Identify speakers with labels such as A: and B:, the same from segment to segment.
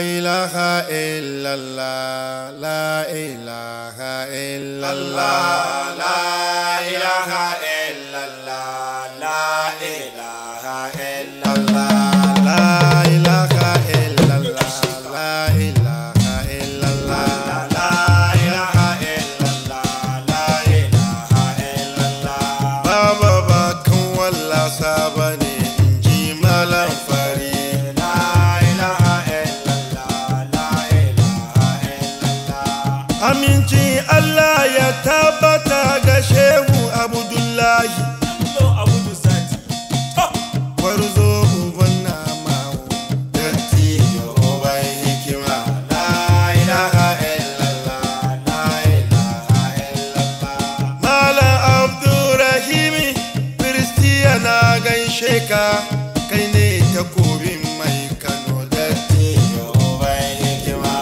A: إله إلا الله لا إله إلا الله
B: لا إله إلا الله لا إله إلا الله
A: لا إله إلا الله لا إله إلا الله
B: لا إله إلا الله لا إله إلا الله
A: Baba ba kan wallasa ba ne in ji malam fari
B: لا إله إلا الله لا إله إلا الله
A: Aminci Allah ya tabbata ga Shehu Abdullahi
B: Lo abudu sati
A: Warzo uban namawo Dattijo uban hikima
B: لا إله إلا الله لا إله إلا الله
A: Malam Abdurrahimi Kiristiya na gaishe ka Kai ne takobin mai Kano Dattijo uban hikima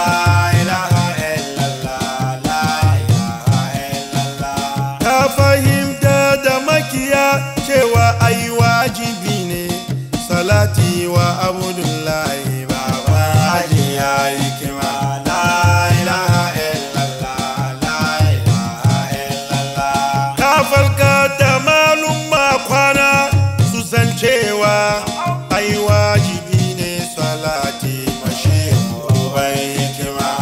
A: Ka fahimta da makiya cewa ai wajibi ne salati wa Abdullahi Baba Haji ya yi kima Ka farka da malum kwana su san cewa ai wajibi ne salati mashi uban hikima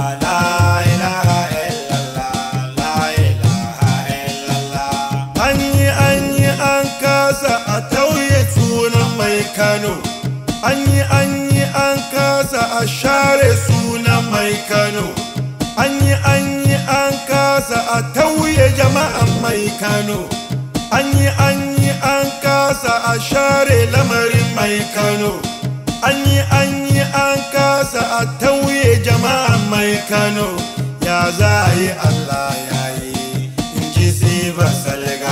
A: An yi an yi an kasa a tauye sunan mai Kano. An yi an yi an kasa a share sunan mai Kano. An yi an yi an kasa a tauye jama'an mai Kano. An yi an yi an kasa a share lamarin mai Kano. An yi an yi an kasa a tauye jama'an mai Kano. Ya za a yi Allah ya yi, in ji siba salga.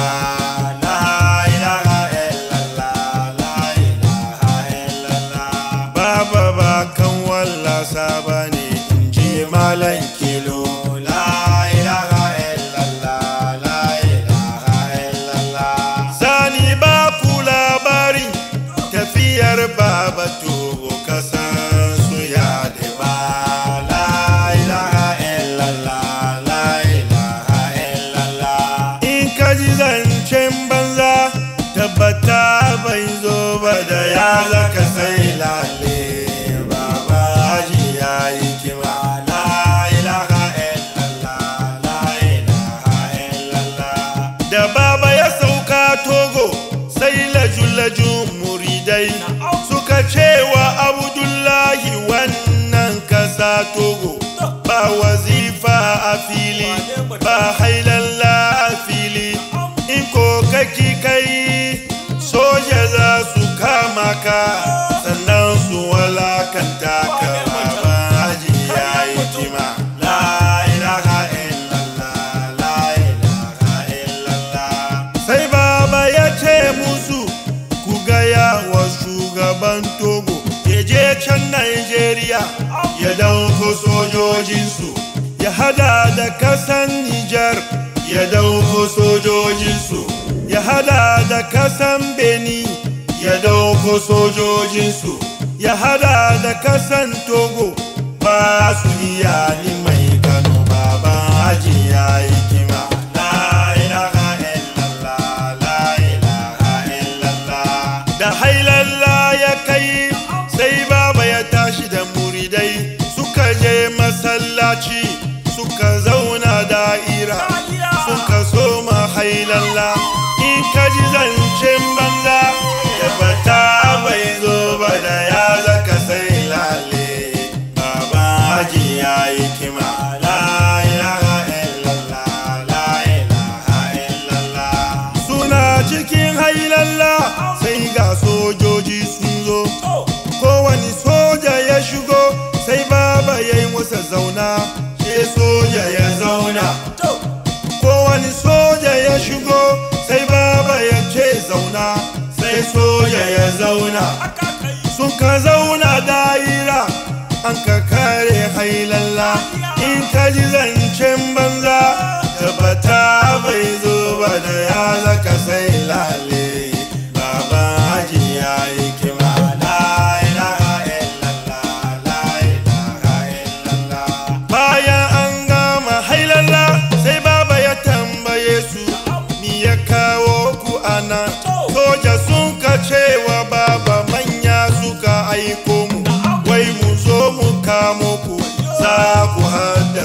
A: Baba ba kan wallasa ba ne in ji malan kilo. Zani ba ku labari tafiyar baba togo kasan su ya ba. In ka ji zancen banza tabbata bai zo ba da ya zaka sai lale. Baba haji ya yi kima. Da baba ya sauka togo sai laju-laju muridai suka cewa Abdullahi wannan kasa togo ba wazifa a fili ba hailalla a fili in ko kaki kai soja za su kama ka sannan su walakanta ka baban haji ya yi kima sai baba ya ce musu ku gaya wa shugaban togo ya je can Najeriya ya dauko sojojinsu ya hada da kasan Nijar ya dauko sojojinsu ya hada da kasan Beni ya dauko sojojinsu ya hada da kasan Togo ba su iya ni mai Kano baban haji ya yi kima da hailalla ya kai sai baba ya tashi da muridai suka je masallaci suka zauna da'ira suka soma hailalla in ka ji zancen banza da bata bai zo ba da ya zaka sai lale baba haji ya yi kima suna cikin hailalla sai ga sojoji sun zo kowane soja ya shigo sai baba ya yi masa zauna sai soja ya zauna kowane soja ya shigo sai baba ya ce zauna sai soja ya zauna suka zauna da'ira an ka kare hailalla in ka ji zancen banza tabbata bai zo ba da ya zaka sai lale baba haji ya yi kima la ilaha illallah la ilaha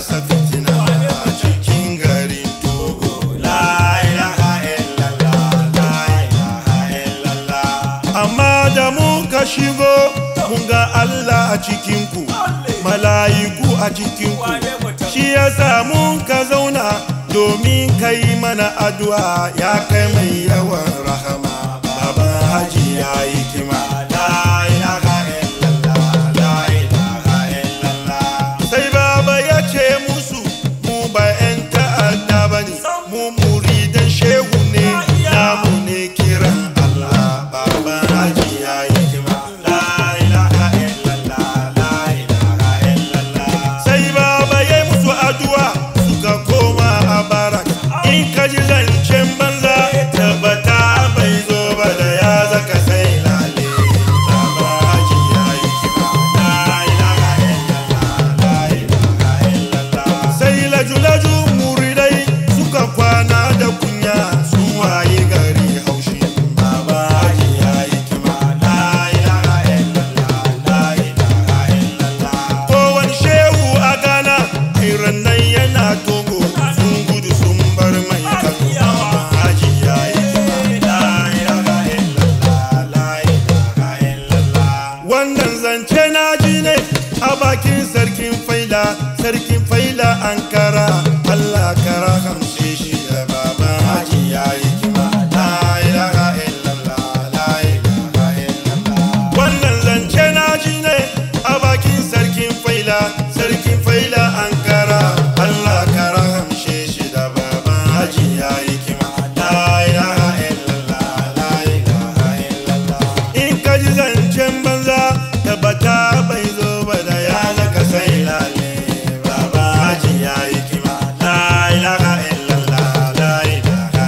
A: haddasa fitina a cikin garin togo
B: La ilaha illallah, la ilaha illallah.
A: amma da muka shigo mun ga Allah a cikinku mala'iku a cikinku shi ya mun ka zauna domin kai mana addu'a ya kai mai yawan rahama baban haji ya yi kima
B: La ilaha illallah, la ilaha illallah.
A: sai baba ya ce musu mu ba 'yan ta'adda ba ne mu muridan shehu ne namu ne kiran Allah baban haji ya yi kima
B: La ilaha illallah, la ilaha illallah.
A: sai baba ya yi musu addu'a suka koma a barak in ka ji zancen banza tabbata bai zo ba da ya zaka sai lale baba haji ya yi kima
B: La ilaha illallah, la ilaha illallah.
A: sai laju-laju muridai suka kwana da kunya sun waye gari haushi baba haji ya yi kima
B: La ilaha illallah, la ilaha illallah.
A: kowane shehu a ghana iran nan yana togo sun gudu sun bar mai kano baba haji ya yi kima
B: La ilaha illallah, la ilaha illallah.
A: wannan zance na ji ne a bakin sarkin faila sarkin faila ankara allah kara hamshe shi da baban haji ya yi kima la ilaha illallah la ilaha illallah wannan zance na ji ne a bakin sarkin faila sarkin faila ankara allah kara hamshe shi da baban haji ya yi kima la ilaha illallah la ilaha illallah in ka ji zancen banza tabbata bai zo ba da ya zaka sai lale baba haji ya yi kima la ilaha illallah la ilaha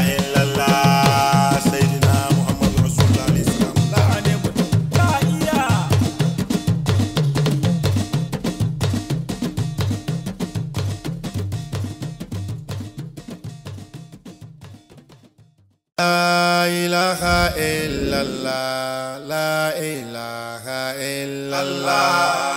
A: illallah sayyidina muhammadu rasulullah alaihi salam la La ilaha illallah, la ilaha illallah.